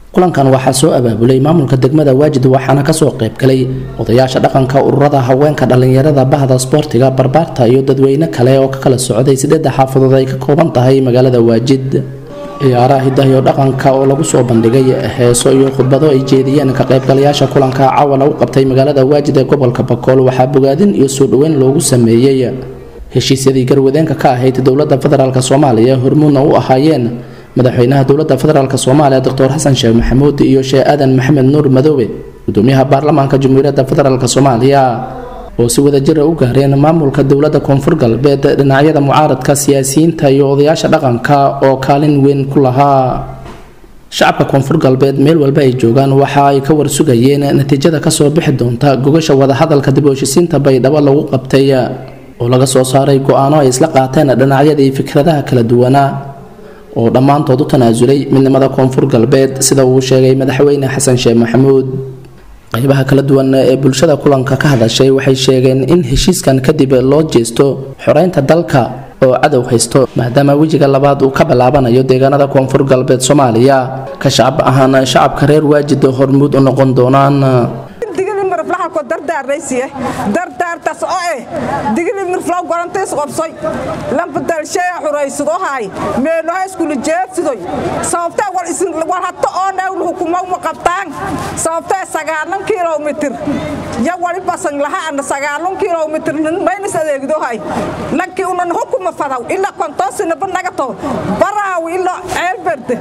kulankan waxaa soo abaabulay maamulka degmada waajid waxaana kasoo qaybgalay odayaasha dhaqanka ururada haweenka dhallinyarada bahda sboortiga barbaarta iyo dadweyne kale oo ka kala socday sideedda xaafadood ay ka kooban tahay magaalada waajid ciyaaraha hidahiyo dhaqanka oo lagu soo bandhigay heeso iyo khudbado ay jeediyeen ka qaybgalayaasha kulanka caawa lagu qabtay magaalada waajid ee gobolka bakool waxaa bogaadin iyo soo dhoweyn loogu sameeyey heshiisyadii garwadeenka ka ahayd dowladda federaalk soomaaliya hormuudna u ahaayeen madaxweynaha dowladda federaalk soomaaliya doctor xasan sheekh maxamuud iyo sheekh aadan maxamed nuur madoobe gudoomiyaha baarlamaanka jamhuuriyadda federaalk soomaaliya oo si wadajira u gaareen maamulka dowladda koonfur galbeed dhinacyada mucaaradka siyaasiyiinta iyo odayaasha dhaqanka oo kaalin weyn ku lahaa shacabka koonfur galbeed meel walba ay joogaan waxa ay ka warsugayeen natiijada kasoo bixi doonta gogasha wadahadalka dib u heshisiinta baydhabo lagu qabtay oo laga soo saaray go-aano ay isla qaateen dhinacyadii fikradaha kala duwanaa oo dhammaantood u tanaasulay midnimada koonfur galbeed sida uu sheegay madaxweyne xasan sheekh maxamuud qaybaha kala duwan ee bulshada kulanka ka hadashay waxay sheegeen in heshiiskan kadib loo jeesto xoreynta dalka oo cadow haysto maadaama wejiga labaad uu ka bilaabanayo deegaanada koonfur galbeed soomaaliya ka shacab ahaan shacabka reer waajid hormuud u noqon doonaan ko dardaarnaysiye dardaartaas oo eh digili mirflow gorantays qobsoy lambadalsheya xuraysadohay meeloha iskula jeedsidoy sababtee war isin war hatta oo newl hukumow ma qabtaan sababtee sagaalan kilomitir ya wali basan laha ana sagaalan kilomitir maynas adeegdohay lankii unan hukuma fadaw ila kontoosinaba nagato baraaw ila ceelberde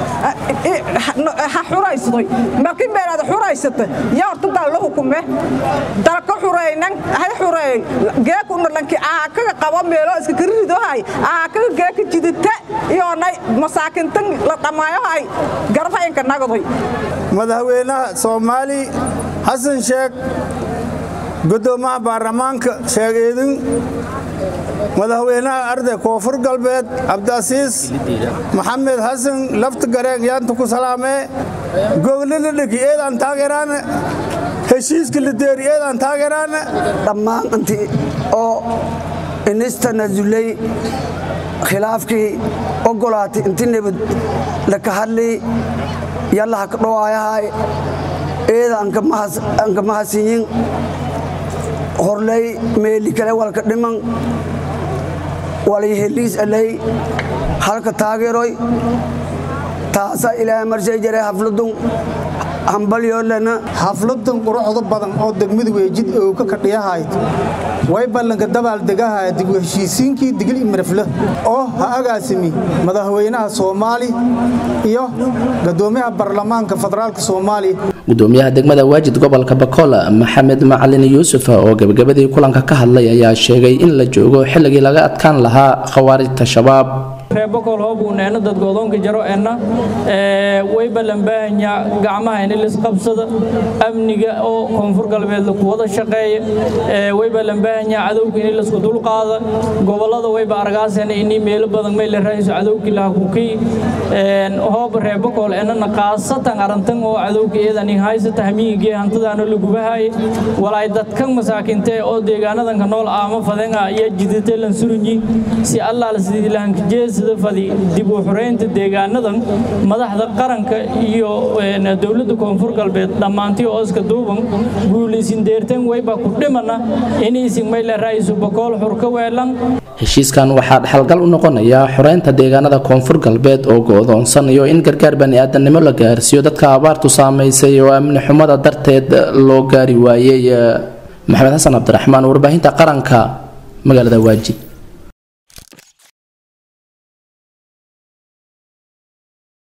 ha xuraysadoy markii meelaad xuraysata ya horta daa la hukume dalka xureynan hay xureey geekuna lanki aakaga qabo meelo iska karidohay aakaga geeka jidita iyo nay masaakintan la dhamaayohay garfaynka nagadoy madaxweynaha soomaali xasan sheekh gudoomaha baarlamaanka sheegeedin madaxweynaha arday koonfur galbeed cabdiasiis maxamed xasan lafta gareen yaanta ku salaamee goglada dheki eedaan taageeraane heshiiska lideeri eedaan taageeraane dhammaan intii oo inista nasulay khilaafkii ogolaatay inti nabad laka hadlay yalla haka dhowaayahay eeda anka mahadsinyin horlay meeli kale walka dhiman walay heliis alay halka taageeroy taasa ilaahay marshay jaray hafladun hambalyoolena xafladan quruxda badan oo degmada weejid oo ka kadhiyahayd way ballanka dabaaldegaha dib u heshiisiinkii digil imirafle oo ha agaasimi madaxweynaha soomaali iyo gadoomiyaha baarlamaanka federaalka soomaaliya gudoomiyaha degmada waajid gobolka bakool maxamed macalin yuusuf oo gebagabadii kulanka ka hadlay ayaa sheegay in la joogo xilligii laga adkaan lahaa khawaarijta shabaab reebakol hoobuuneena dadgodoonka jaro enna way ballanbaahanya gacmaha in lisqabsada amniga oo koonfur galbeed laku wada shaqeeya way ballanbaahanya cadowga in lasku dulqaada gobolada wayba argaasena ini meelo badan mayle raayso cadowgii laha kukii hooba reebakol enana qaasatan arantan oo cadowga eedanin haysata hamiigii hantadaana lagubahaye walaay dadkan masaakintee oo deegaanadanka nool aama fadenga iyo jidate lansurunyi si allaala sidii lahankajeesada fadi dib u xoreynta deegaanadan madaxda qaranka iyo dowladda koonfur galbeed dhammaantii oo iska duuban guulaysin deertan wayba ku dhimana inaysin mayle ra'iisu bakool xur ka weelan heshiiskan waxaa dhexalgal u noqonaya xoreynta deegaanada koonfur galbeed oo go-doonsan iyo in gargaar bani-aadamnimo la gaarsiiyo dadka abaartu saamaysay oo amni xumada darteed loo gaari waayey maxamed xasan cabdiraxmaan warbaahinta qaranka magaalada waajid